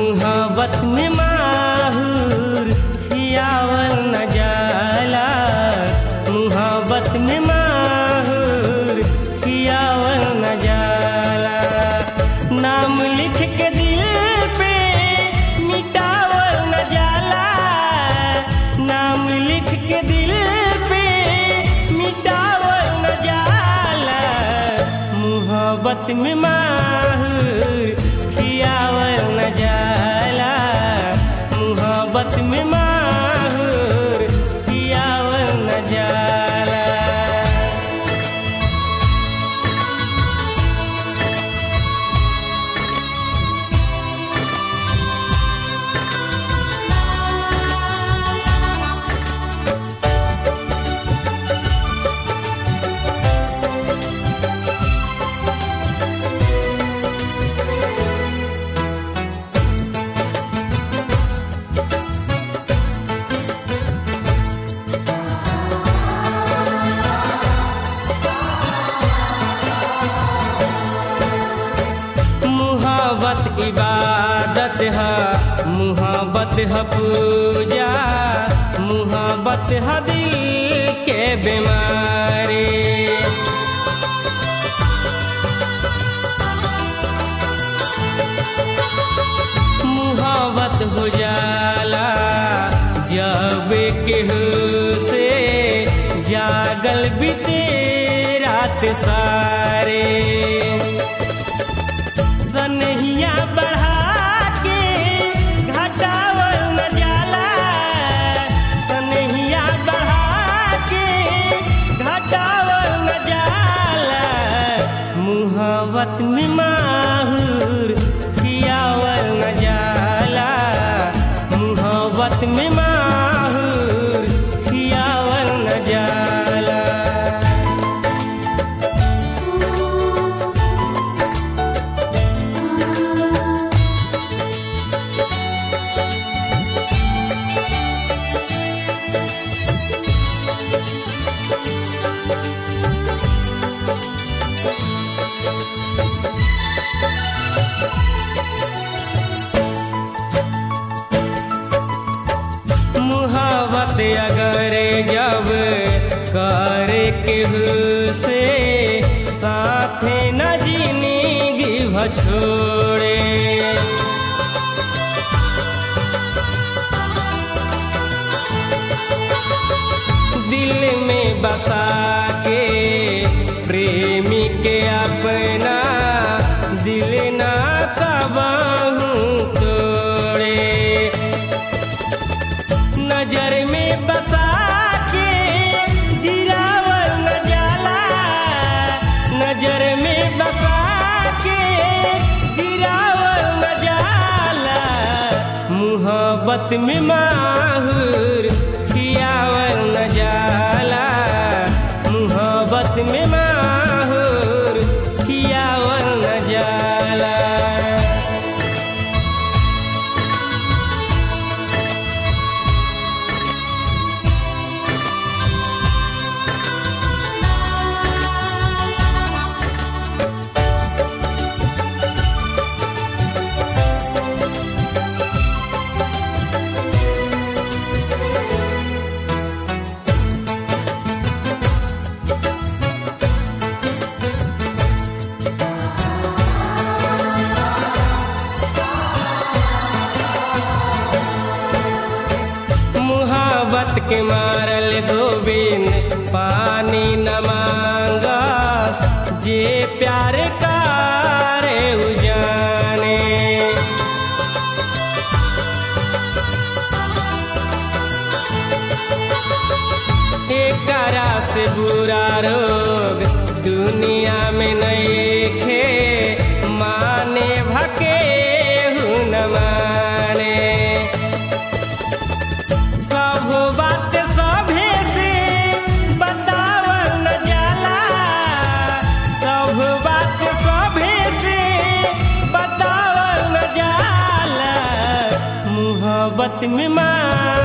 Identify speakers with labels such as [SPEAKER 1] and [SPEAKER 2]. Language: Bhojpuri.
[SPEAKER 1] मुहब्बत में माहूर खियावल न जाला मुहब्बत में माहूर खियावल न जाला नाम लिख के दिल पे मिटावल न जाला नाम लिख के दिल पे मिटावल न जाला मुहब्बत में माहूर खियावल न जाला मुहब्बत में माहूर खियावल न जाला मुहब्बत इबादत है मुहब्बत है पूजा मुहब्बत है दिल के बीमारी मुहब्बत हो जाला जब केहू से जागल बीते रात सारे सनहिया बढ़ा के घटावल न जाला सनहिया बढ़ा के घटावल न जाला मुहब्बत में माहूर खियावल न जाला मुहब्बत में माहूर खियावल न जाला मुहब्बत अगर जब करे केहू से साथे न जिंदगी छोड़े दिल में बसा के प्रेमी के अपना दिल ना कबाहू तोड़े नजर में बसा के गिरावल न जाला नजर में बसा के गिरावल न जाला मुहब्बत में माहूर खियावल न जाला मुहब्बत में माहूर खियावल न जाला मुहब्बत के मारल गोविंद पानी न मांगस जे प्यार कारे उजाने एकरा से बुरा रोग दुनिया में नहीं खे माने भके न माने सब बात सभे से बतावल न जाला सब बात सभे से बतावल न जाला मोहब्बत में माँ